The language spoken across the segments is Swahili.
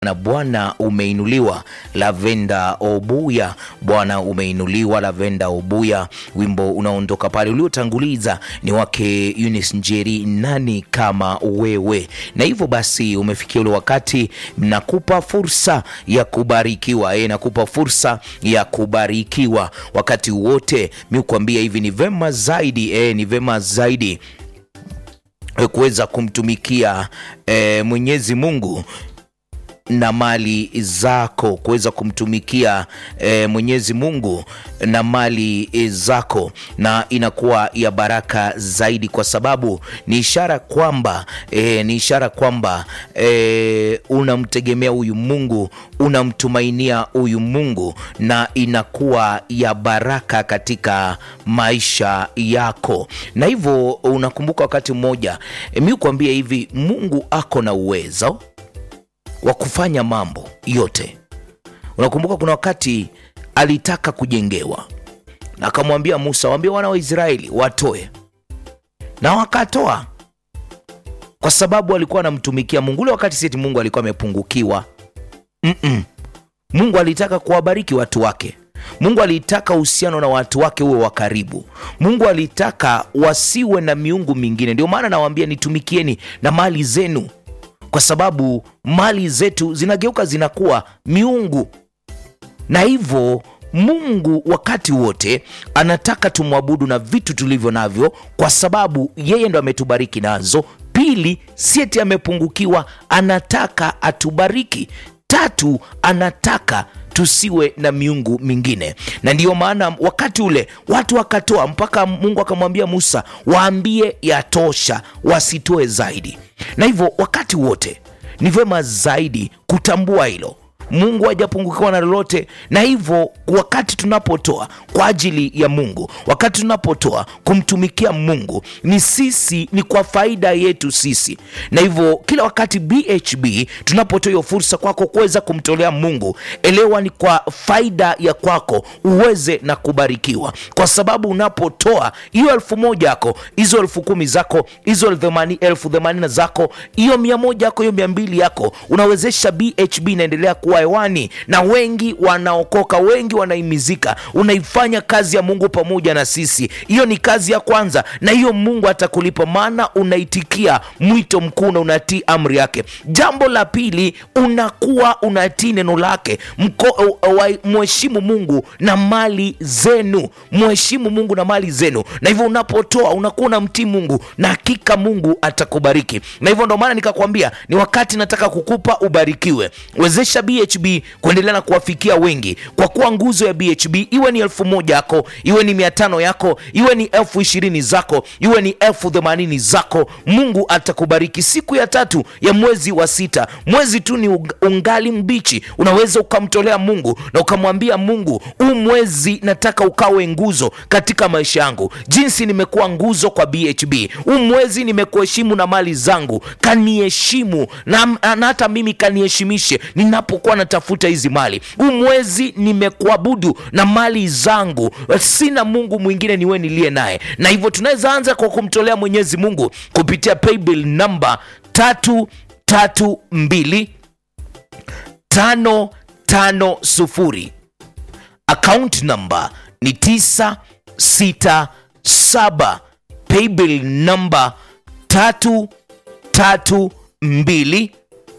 na Bwana umeinuliwa. Lavenda Obuya, Bwana umeinuliwa. Lavenda Obuya, wimbo unaondoka pale. Uliotanguliza ni wake Eunice Njeri, nani kama wewe. Na hivyo basi umefikia ule wakati, nakupa fursa ya kubarikiwa. E, nakupa fursa ya kubarikiwa wakati wote. Mi kuambia hivi ni vema zaidi e, ni vema zaidi kuweza kumtumikia e, Mwenyezi Mungu na mali zako kuweza kumtumikia e, Mwenyezi Mungu na mali e, zako, na inakuwa ya baraka zaidi, kwa sababu ni ishara kwamba e, ni ishara kwamba e, unamtegemea huyu Mungu, unamtumainia huyu Mungu, na inakuwa ya baraka katika maisha yako. Na hivyo unakumbuka wakati mmoja e, mi kuambia hivi, Mungu ako na uwezo wa kufanya mambo yote. Unakumbuka kuna wakati alitaka kujengewa na akamwambia Musa, waambie wana wa Israeli watoe, na wakatoa, kwa sababu alikuwa anamtumikia Mungu. Ule wakati sieti Mungu alikuwa amepungukiwa. mm -mm. Mungu alitaka kuwabariki watu wake. Mungu alitaka uhusiano na watu wake uwe wa karibu. Mungu alitaka wasiwe na miungu mingine. Ndio maana nawaambia nitumikieni na mali zenu kwa sababu mali zetu zinageuka zinakuwa miungu, na hivyo Mungu wakati wote anataka tumwabudu na vitu tulivyo navyo, kwa sababu yeye ndo ametubariki nazo. Pili, sieti amepungukiwa, anataka atubariki. Tatu, anataka tusiwe na miungu mingine, na ndiyo maana wakati ule watu wakatoa, mpaka Mungu akamwambia Musa, waambie yatosha, wasitoe zaidi. Na hivyo wakati wote ni vyema zaidi kutambua hilo. Mungu hajapungukiwa na lolote, na hivyo wakati tunapotoa kwa ajili ya Mungu, wakati tunapotoa kumtumikia Mungu, ni sisi, ni kwa faida yetu sisi. Na hivyo kila wakati BHB tunapotoa hiyo fursa kwako kuweza kumtolea Mungu, elewa ni kwa faida ya kwako uweze na kubarikiwa, kwa sababu unapotoa hiyo elfu moja yako, hizo elfu kumi zako, hizo elfu themanini zako, hiyo mia moja yako, hiyo mia mbili yako, unawezesha BHB inaendelea kuwa hewani na wengi wanaokoka, wengi wanaimizika. Unaifanya kazi ya Mungu pamoja na sisi, hiyo ni kazi ya kwanza, na hiyo Mungu atakulipa, maana unaitikia mwito mkuu na unatii amri yake. Jambo la pili, unakuwa unatii neno lake. Mheshimu Mungu na mali zenu, mheshimu Mungu na mali zenu, na hivyo unapotoa unakuwa unamtii Mungu na hakika Mungu atakubariki. Na hivyo ndo maana nikakwambia ni wakati nataka kukupa ubarikiwe. Wezesha BHB kuendelea na kuwafikia wengi, kwa kuwa nguzo ya BHB iwe ni elfu moja yako, iwe ni mia tano yako, iwe ni elfu ishirini zako, iwe ni elfu themanini zako, Mungu atakubariki. Siku ya tatu ya mwezi wa sita, mwezi tu ni ungali mbichi, unaweza ukamtolea Mungu na ukamwambia Mungu, huu mwezi nataka ukawe nguzo katika maisha yangu, jinsi nimekuwa nguzo kwa BHB. Huu mwezi nimekuheshimu na mali zangu, kaniheshimu na, na hata mimi kaniheshimishe ninapokuwa natafuta hizi mali. Huu mwezi nimekuabudu na mali zangu, sina Mungu mwingine niwe niliye naye. Na hivyo tunaweza anza kwa kumtolea Mwenyezi Mungu kupitia paybill namba tatu tatu mbili tano tano sufuri. Account namba ni tisa sita saba. Paybill namba tatu tatu mbili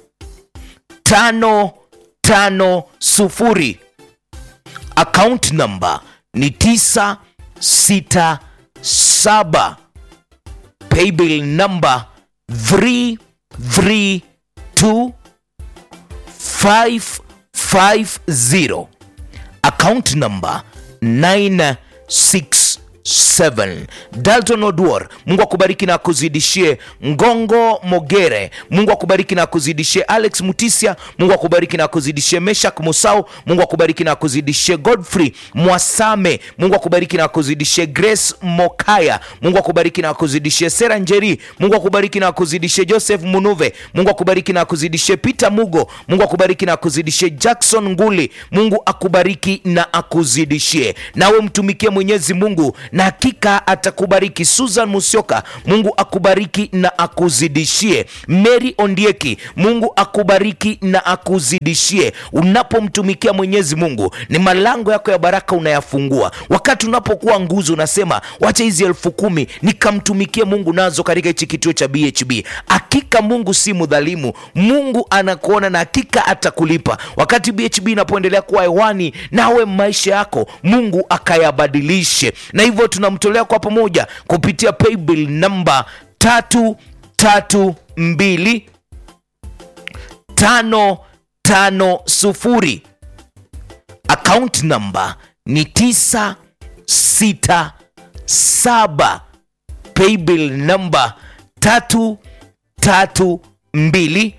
tano tano sufuri. Account namba ni tisa sita saba. Paybill namba three three two five five zero. Account namba nine six 7 Dalton Odwor, Mungu akubariki na akuzidishie. Ngongo Mogere, Mungu akubariki na akuzidishie. Alex Mutisia, Mungu akubariki na akuzidishie. Meshak Musau, Mungu akubariki na akuzidishie. Godfrey Mwasame, Mungu akubariki na akuzidishie. Grace Mokaya, Mungu akubariki na akuzidishie. Sera Njeri, Mungu akubariki na akuzidishie. Joseph Munuve, Mungu akubariki na akuzidishie. Peter Mugo, Mungu akubariki na akuzidishie. Jackson Nguli, Mungu akubariki na akuzidishie. Nawe mtumikie Mwenyezi Mungu na hakika atakubariki. Susan Musyoka, Mungu akubariki na akuzidishie. Mary Ondieki, Mungu akubariki na akuzidishie. Unapomtumikia Mwenyezi Mungu, ni malango yako ya baraka unayafungua. Wakati unapokuwa nguzo, unasema wacha hizi elfu kumi nikamtumikie Mungu nazo katika hichi kituo cha BHB. Hakika Mungu si mdhalimu, Mungu anakuona na hakika atakulipa. Wakati BHB inapoendelea kuwa hewani, nawe maisha yako Mungu akayabadilishe, na hivyo tunamtolea kwa pamoja kupitia paybill namba tatu tatu mbili tano tano sufuri account number ni tisa sita saba paybill number tatu tatu mbili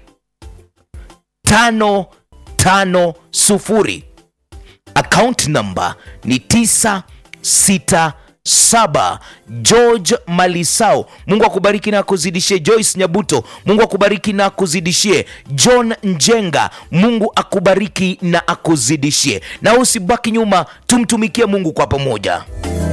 tano tano sufuri account number ni tisa sita saba George Malisao, Mungu akubariki na akuzidishie. Joyce Nyabuto, Mungu akubariki na akuzidishie. John Njenga, Mungu akubariki na akuzidishie. Na usibaki nyuma, tumtumikie Mungu kwa pamoja.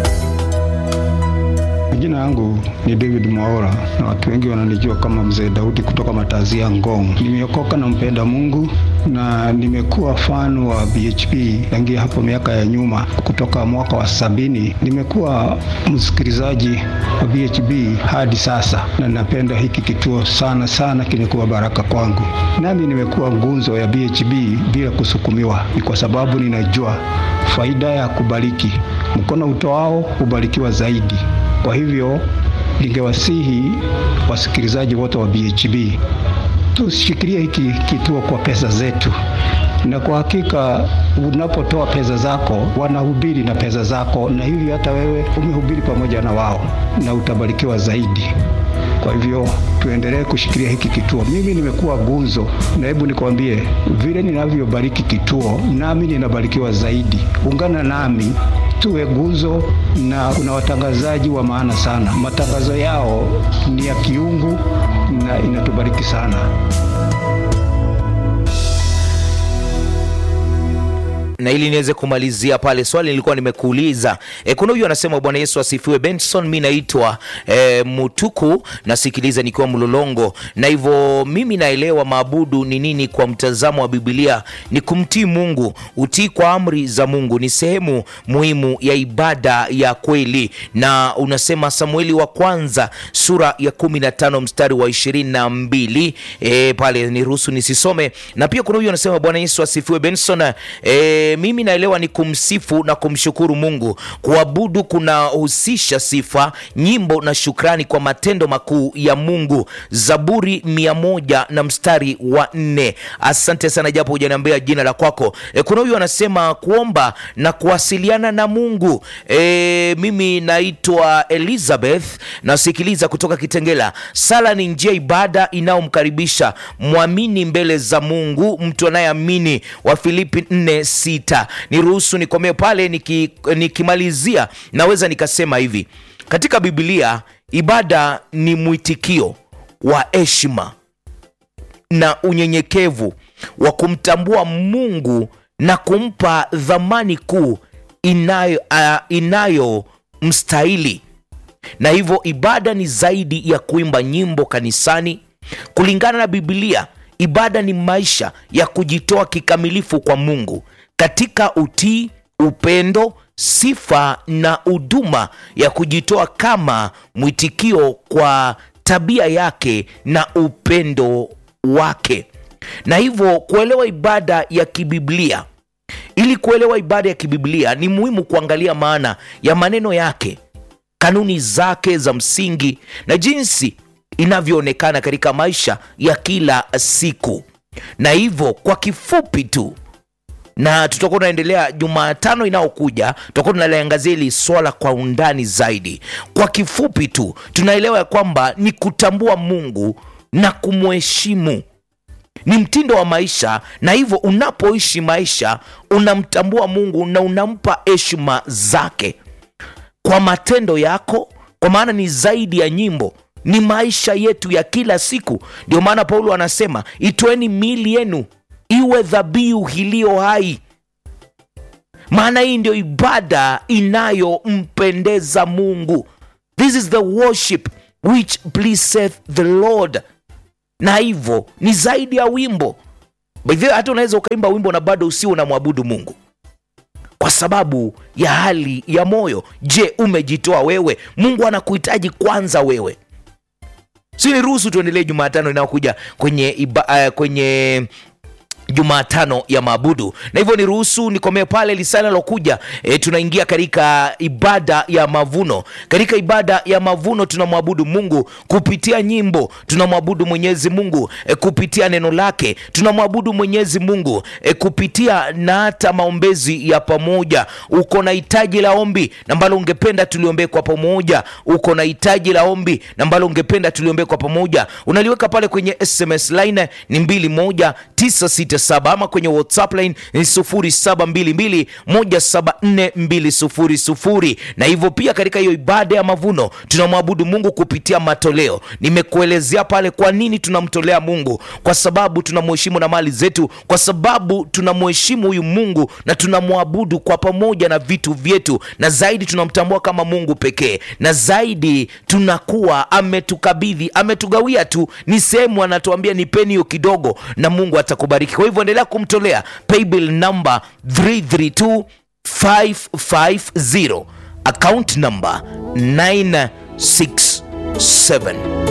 Jina yangu ni David Mwaora na watu wengi wananijua kama Mzee Daudi kutoka Matazia Ngong. Nimeokoka na mpenda Mungu na nimekuwa fan wa BHP tangia hapo miaka ya nyuma, kutoka mwaka wa sabini. Nimekuwa msikilizaji wa BHP hadi sasa, na napenda hiki kituo sana sana, kimekuwa baraka kwangu. Nami nimekuwa ngunzo ya BHP bila kusukumiwa, ni kwa sababu ninajua faida ya kubariki. Mkono utoao hubarikiwa zaidi. Kwa hivyo ningewasihi wasikilizaji wote wa BHB tushikilie hiki kituo kwa pesa zetu, na kwa hakika unapotoa pesa zako wanahubiri na pesa zako, na hivi hata wewe umehubiri pamoja na wao na utabarikiwa zaidi. Kwa hivyo tuendelee kushikilia hiki kituo. Mimi nimekuwa gunzo, na hebu nikwambie vile ninavyobariki kituo, nami ninabarikiwa zaidi. Ungana nami tuwe guzo, na kuna watangazaji wa maana sana. Matangazo yao ni ya kiungu na inatubariki sana. na ili niweze kumalizia pale swali nilikuwa nimekuuliza e, kuna huyu anasema bwana yesu asifiwe benson mi naitwa e, mutuku nasikiliza nikiwa mlolongo na hivyo mimi naelewa maabudu ni nini kwa mtazamo wa bibilia ni kumtii mungu utii kwa amri za mungu ni sehemu muhimu ya ibada ya kweli na unasema samueli wa kwanza sura ya kumi na tano mstari wa ishirini na mbili e, pale niruhusu nisisome na pia kuna huyu anasema bwana yesu asifiwe benson e, mimi naelewa ni kumsifu na kumshukuru Mungu. Kuabudu kunahusisha sifa, nyimbo na shukrani kwa matendo makuu ya Mungu. Zaburi mia moja na mstari wa nne. Asante sana, japo hujaniambia jina la kwako. E, kuna huyu anasema kuomba na kuwasiliana na Mungu. E, mimi naitwa Elizabeth, nasikiliza kutoka Kitengela. Sala ni njia ibada inayomkaribisha mwamini mbele za Mungu, mtu anayeamini. wa Filipi 4 sita. Niruhusu nikomee pale, niki, nikimalizia naweza nikasema hivi katika Biblia ibada ni mwitikio wa heshima na unyenyekevu wa kumtambua Mungu na kumpa dhamani kuu inayo, uh, inayomstahili na hivyo ibada ni zaidi ya kuimba nyimbo kanisani. Kulingana na Biblia, ibada ni maisha ya kujitoa kikamilifu kwa Mungu katika utii, upendo, sifa na huduma ya kujitoa kama mwitikio kwa tabia yake na upendo wake. Na hivyo kuelewa ibada ya kibiblia, ili kuelewa ibada ya kibiblia ni muhimu kuangalia maana ya maneno yake, kanuni zake za msingi na jinsi inavyoonekana katika maisha ya kila siku. Na hivyo kwa kifupi tu na tutakuwa tunaendelea Jumatano inayokuja, tutakuwa tunaliangazia hili swala kwa undani zaidi. Kwa kifupi tu, tunaelewa ya kwamba ni kutambua Mungu na kumheshimu, ni mtindo wa maisha, na hivyo unapoishi maisha unamtambua Mungu na unampa heshima zake kwa matendo yako, kwa maana ni zaidi ya nyimbo ni maisha yetu ya kila siku. Ndio maana Paulo anasema itoeni miili yenu iwe dhabihu iliyo hai. maana hii ndio ibada inayompendeza mungu this is the worship which pleaseth the lord na hivyo ni zaidi ya wimbo By the way, hata unaweza ukaimba wimbo na bado usio unamwabudu mungu kwa sababu ya hali ya moyo je umejitoa wewe mungu anakuhitaji kwanza wewe si niruhusu tuendelee jumatano inayokuja kwenye iba, uh, kwenye jumatano ya maabudu na hivyo niruhusu nikomee pale lisana lokuja e, tunaingia katika ibada ya mavuno katika ibada ya mavuno tunamwabudu mungu kupitia nyimbo tunamwabudu mwenyezi mungu e, kupitia neno lake tunamwabudu mwenyezi mungu e, kupitia na hata maombezi ya pamoja uko na hitaji la ombi na ambalo ungependa tuliombee kwa pamoja uko na hitaji la ombi na ambalo ungependa tuliombee kwa pamoja unaliweka pale kwenye sms line ni 21967 ama kwenye whatsapp line ni 0722174200 na hivyo pia katika hiyo ibada ya mavuno tunamwabudu mungu kupitia matoleo nimekuelezea pale kwa nini tunamtolea mungu kwa sababu tunamheshimu na mali zetu kwa sababu tunamheshimu huyu mungu na tunamwabudu kwa pamoja na vitu vyetu na zaidi tunamtambua kama mungu pekee na zaidi tunakuwa ametukabidhi ametugawia tu ni sehemu anatuambia nipeni hiyo kidogo na mungu atakubariki kwa hivyo endelea kumtolea paybill number 332550 account number 967